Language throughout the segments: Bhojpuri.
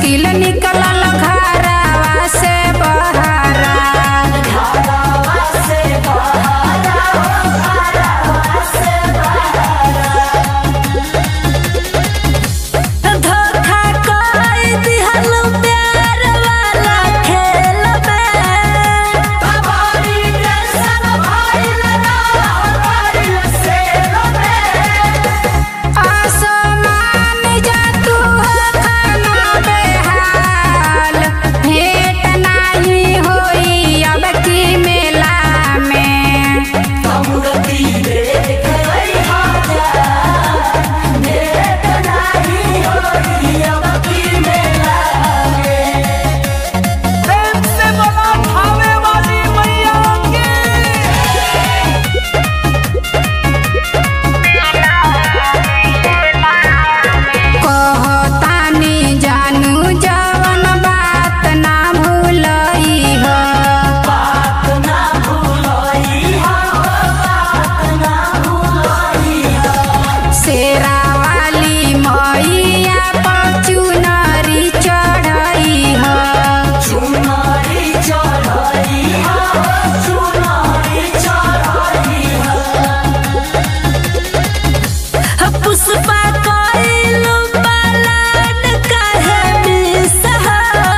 मुश्किल निकलल घरवा से बहरा धोखा कोई दिहल प्यार वाला खेल में आसमान जा तू हो खाना बेहाल भेंट नाही होई अब की मेला में प्रेम से बोला भावे वाली मैया की कहतानी जानू जवन बात ना भूलई हो शेरा वाली मैया पर चुनरी चढ़ई हो पुष्पा कोइलू पलान काहे बिसहा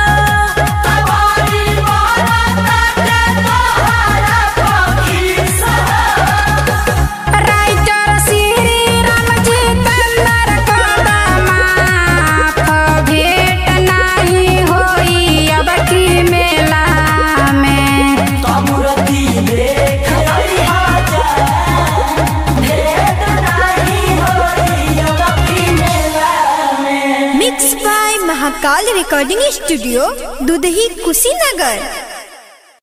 राइटर श्री राम जितेंद्र कदमाफ भेंट नाही होई अब की मेला में mix by Mahakal recording studio Dudhahi Kushinagar